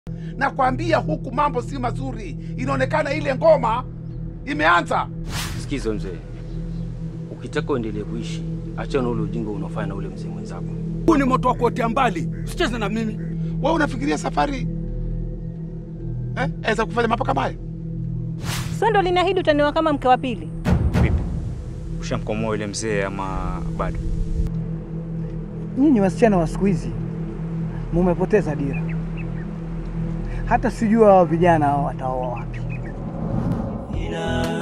Nakwambia huku mambo si mazuri, inaonekana ile ngoma imeanza. Sikiza mzee, ukitaka uendelee kuishi, achana ule ujinga unaofanya na ule mzee mwenzako. Huu ni moto wa kuotea mbali, usicheze na mimi. Wewe unafikiria safari eh, aweza kufanya mambo kama haya? Sasa ndo liniahidi utaniwa kama mke wa pili. Vipi, ushamkomoa yule mzee ama bado? Nyinyi wasichana wa siku hizi mumepoteza dira, hata sijua hao vijana hao wataoa wapi. Ina